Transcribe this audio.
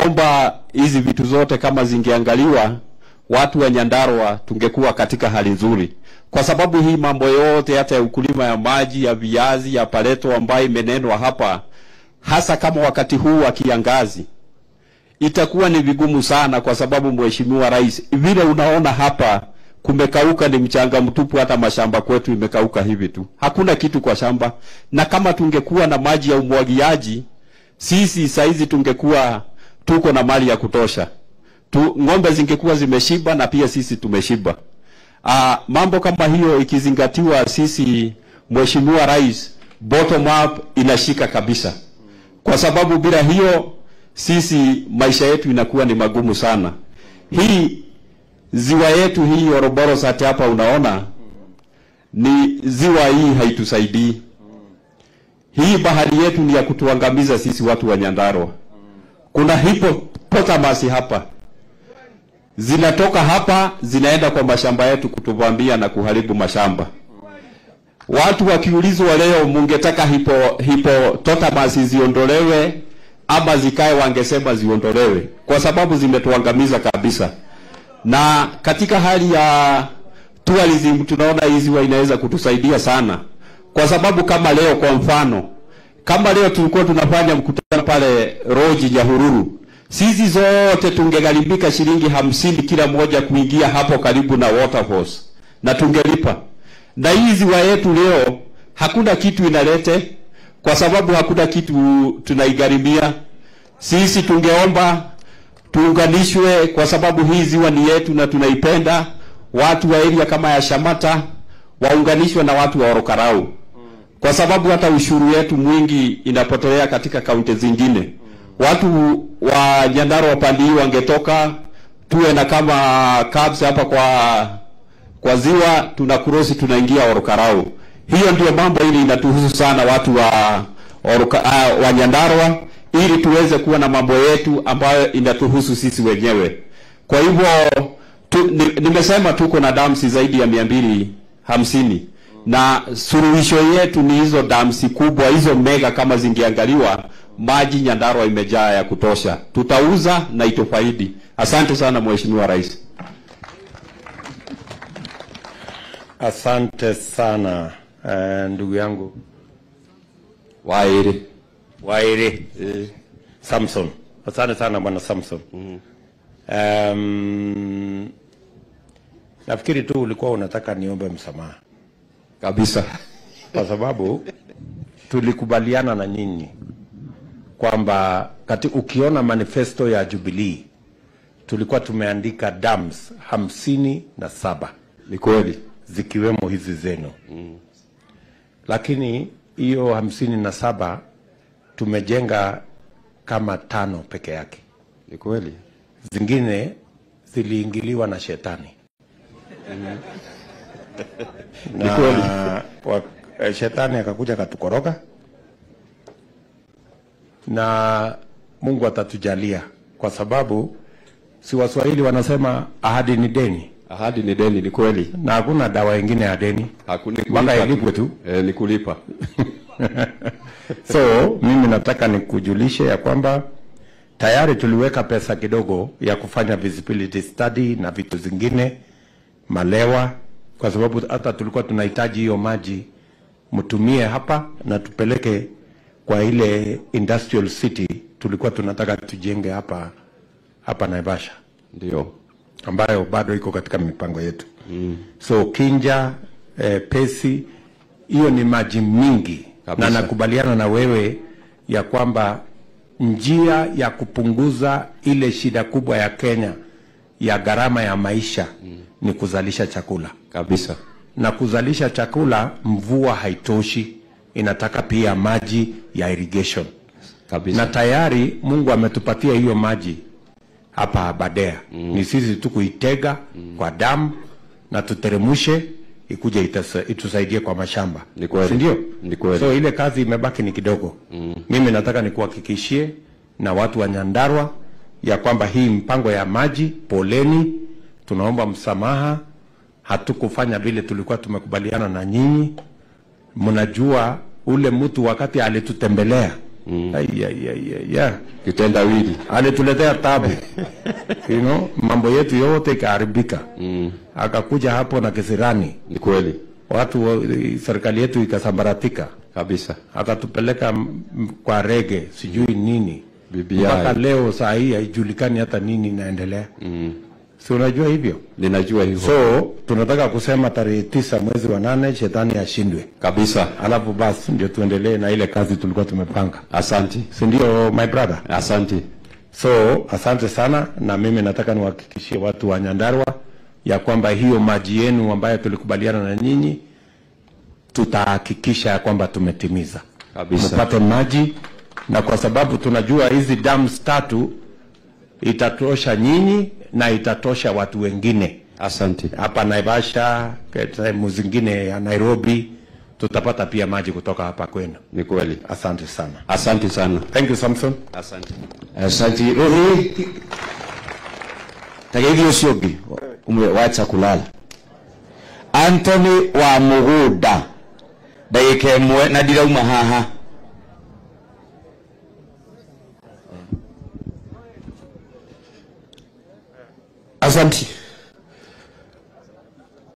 Omba hizi vitu zote kama zingeangaliwa, watu wa Nyandarua tungekuwa katika hali nzuri, kwa sababu hii mambo yote hata ya ukulima ya maji ya viazi ya pareto ambayo imenenwa hapa, hasa kama wakati huu wa kiangazi, itakuwa ni vigumu sana, kwa sababu Mheshimiwa Rais, vile unaona hapa kumekauka, ni mchanga mtupu. Hata mashamba kwetu imekauka hivi tu, hakuna kitu kwa shamba. Na kama tungekuwa na maji ya umwagiaji, sisi saizi tungekuwa tuko na mali ya kutosha tu, ng'ombe zingekuwa zimeshiba na pia sisi tumeshiba. Aa, mambo kama hiyo ikizingatiwa, sisi Mheshimiwa Rais, bottom up inashika kabisa, kwa sababu bila hiyo sisi maisha yetu inakuwa ni magumu sana. Hii ziwa yetu hii Oroboros hata hapa unaona ni ziwa hii haitusaidii. Hii bahari yetu ni ya kutuangamiza sisi watu wa Nyandarua. Kuna hippopotamus hapa zinatoka hapa zinaenda kwa mashamba yetu kutuvamia na kuharibu mashamba. Watu wakiulizwa leo, mungetaka hipo hippopotamus ziondolewe ama zikae, wangesema ziondolewe kwa sababu zimetuangamiza kabisa. Na katika hali ya tourism tunaona hii ziwa inaweza kutusaidia sana, kwa sababu kama leo kwa mfano, kama leo tulikuwa tunafanya mkutano pale Roji Nyahururu, sisi zote tungegharibika shilingi hamsini kila moja kuingia hapo karibu na waterfalls na tungelipa. Na hii ziwa yetu leo hakuna kitu inalete, kwa sababu hakuna kitu tunaigharimia. Sisi tungeomba tuunganishwe, kwa sababu hii ziwa ni yetu na tunaipenda. Watu wa area kama ya Shamata waunganishwe na watu wa Orokarau, kwa sababu hata ushuru wetu mwingi inapotelea katika kaunti zingine. Watu wa Nyandarua pande hii wangetoka, tuwe na kama cabs hapa kwa kwa ziwa, tuna cross tunaingia Orokarau. Hiyo ndio mambo ili inatuhusu sana watu wa Oroka, uh, wa Nyandarua ili tuweze kuwa na mambo yetu ambayo inatuhusu sisi wenyewe. Kwa hivyo tu, ni, nimesema tuko na dams zaidi ya mia mbili hamsini na suluhisho yetu ni hizo damsi kubwa hizo mega, kama zingeangaliwa, maji Nyandarua imejaa ya kutosha, tutauza na itufaidi. Asante sana Mheshimiwa Rais. Asante sana uh, ndugu yangu Wairi Wairi Samson. Asante sana bwana Samson. Um, nafikiri tu ulikuwa unataka niombe msamaha kabisa. kwa sababu tulikubaliana na nyinyi kwamba kati ukiona manifesto ya Jubilee tulikuwa tumeandika dams hamsini na saba Ni kweli. zikiwemo hizi zenu lakini hiyo hamsini na saba tumejenga kama tano peke yake, Ni kweli. zingine ziliingiliwa na shetani Ni kweli. wa, eh, shetani akakuja akatukoroga, na Mungu atatujalia kwa sababu si Waswahili wanasema ahadi ni deni, Ahadi ni deni, ni kweli. na hakuna dawa ingine ya deni Hakuna mpaka ilipwe tu. Eh, ni kulipa. So mimi nataka nikujulishe ya kwamba tayari tuliweka pesa kidogo ya kufanya visibility study na vitu zingine Malewa, kwa sababu hata tulikuwa tunahitaji hiyo maji mtumie hapa na tupeleke kwa ile industrial city tulikuwa tunataka tujenge hapa hapa Naivasha Ndio. ambayo bado iko katika mipango yetu mm. So Kinja eh, Pesi, hiyo ni maji mingi Kabisa. na nakubaliana na wewe ya kwamba njia ya kupunguza ile shida kubwa ya Kenya ya gharama ya maisha mm. ni kuzalisha chakula Kabisa. na kuzalisha chakula, mvua haitoshi, inataka pia maji ya irrigation Kabisa. na tayari Mungu ametupatia hiyo maji hapa Aberdare mm. ni sisi tu kuitega mm. kwa damu na tuteremushe ikuje itasa- itusaidie kwa mashamba, Ni kweli. si ndio? Ni kweli. So ile kazi imebaki ni kidogo mm. Mimi nataka nikuhakikishie na watu wa Nyandarua ya kwamba hii mpango ya maji, poleni, tunaomba msamaha, hatukufanya vile tulikuwa tumekubaliana na nyinyi. Mnajua ule mtu wakati alitutembelea mm. ai, ai, ai, ai, ya. kitendawili alituletea tabu you know, mambo yetu yote ikaharibika mm. akakuja hapo na kisirani ni kweli watu wa- serikali yetu ikasambaratika kabisa akatupeleka m- m- kwa rege sijui nini BBI. mpaka leo saa hii haijulikani hata nini inaendelea mm. si unajua hivyo ninajua hivyo so tunataka kusema tarehe tisa mwezi wa nane shetani ashindwe kabisa alafu basi ndio tuendelee na ile kazi tulikuwa tumepanga asante si ndio my brother asante so asante sana na mimi nataka niwahakikishie watu wa nyandarwa ya kwamba hiyo maji yenu ambayo tulikubaliana na nyinyi tutahakikisha ya kwamba tumetimiza Kabisa. mpate maji na kwa sababu tunajua hizi dams tatu itatosha nyinyi na itatosha watu wengine asante hapa Naivasha, sehemu zingine ya Nairobi, tutapata pia maji kutoka hapa kwenu. ni kweli Asante sana. asante sana Thank you Samson. asante Asante. Ruri. Tageithio ũcio ũngĩ umwe wacha kulala. Anthony wa Muguda ndagĩka ĩmwe na ndirauma haha Asante.